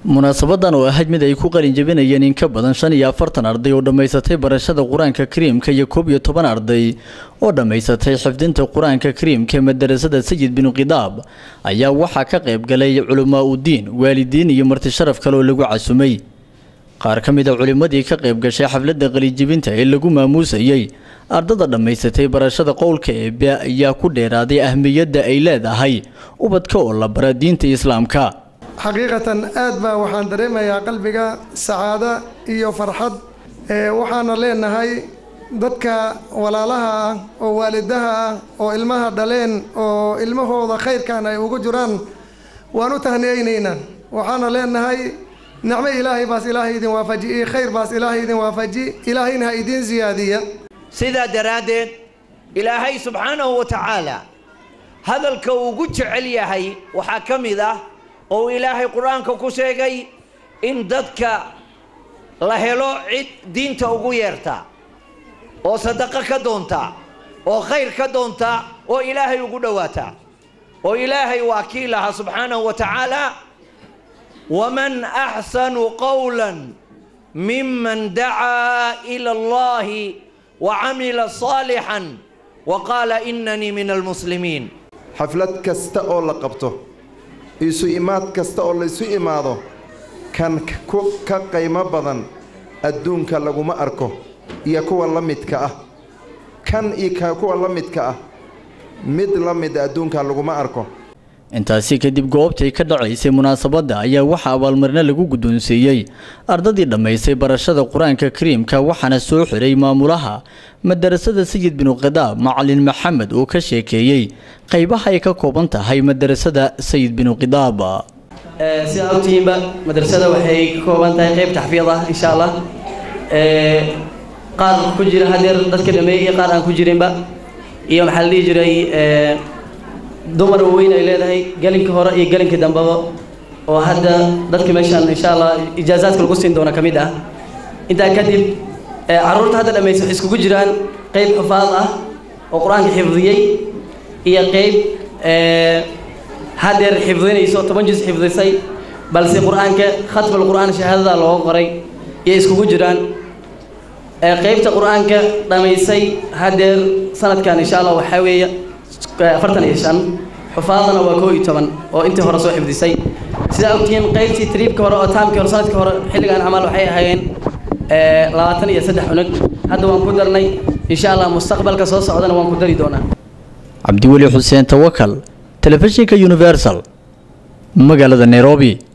munaasabadan oo ahayd mid ay ku qalin jebinayeen in ka badan shan iyo afartan arday oo dhammaysatay barashada qur-aanka kariimka iyo koob iyo toban arday oo dhammaysatay xifdinta qur-aanka kariimka madarasada sayid binu khidaab ayaa waxaa ka qayb galay culamaa udiin waalidiin iyo marti sharaf kale oo lagu casumay qaar ka mid a culimmadii ka qayb gashay xafladda qalinjebinta ee lagu maamuusayey ardada dhammaysatay barashada qowlka eebe ayaa ku dheeraaday ahmiyadda ay leedahay ubadka oo la bara diinta islaamka xaqiiqatan aad baa waxaan dareemayaa qalbiga sacaado iyo farxad waxaana leenahay dadka walaalaha ah oo waalidaha ah oo ilmaha dhaleen oo ilmahooda khayrkan ay ugu jiraan waan u tahniyeynaynaa waxaana leenahay nicmo ilaahay baas ilaahay idin waafaji iyo khayr baas ilaahay idin waafaji ilaahayna ha idiin siyaadiya sidaa daraaddeed ilaahay subxaanahu wa tacaala hadalka ugu jecel yahay waxaa ka mid ah oo ilaahay qur-aanka ku sheegay in dadka la helo cid diinta ugu yeerta oo sadaqo ka doonta oo khayr ka doonta oo ilaahay ugu dhowaata oo ilaahay waa kii lahaa subxaanahu wa tacaala waman axsanu qowla miman dacaa ila allahi wa camila saalixan wa qaala inanii min almuslimiin xaflad kasta oo la qabto isu imaad kasta oo laysu imaado kan ka qaymo badan adduunka laguma arko iyo kuwa la midka ah kan iyo kuwa la midka ah mid la mida adduunka laguma arko intaasi kadib goobtay ka dhacaysay munaasabadda ayaa waxaa abaalmarino lagu guddoonsiiyey ardadii dhammaysay barashada qur-aanka kariimka waxaana soo xiray maamulaha madarasada sayid binu khidaab macalin maxamed oo ka sheekeeyey qaybaha ay ka kooban tahay madarasada sayid binu khidaab sidaa ogtihiinba madrasada waxay ka kooban tahay qayb taxfiid ah insha allah qaar ku jira hadeer dadka dhameeyey iyo qaar aan ku jirinba iyo maxaa la dhihi jiray dumar waaweyn ay leedahay gelinka hore iyo gelinka dambeba oo hadda dadka meeshaan insha allah ijaazaadka lagu siin doono ka mid ah intaa kadib carruurta hadda dhammaysa waxay iskugu jiraan qayb xufaad ah oo qur-aanka xifdiyey iyo qayb hadeer xifdinayso toban juz xifdisay balse qur-aanka khatmul qur-aan shahaadada looga qoray iyo iskugu jiraan qaybta qur-aanka dhammaysay hadeer sanadkan insha allah waxaa weeye afartan iyo shan xufaadana waa koo iyo toban oo intii hore soo xifdisay sidaa ogtihiin qaybtii triibka hore oo taamkii hore sanadkii hore xilligan camal waxay ahaayeen labaatan iyo saddex cunug hadda waan ku darnay insha allah mustaqbalka soo socdana waan ku dari doonaa cabdiweli xuseen tawakal telefishinka universal magaalada nairobi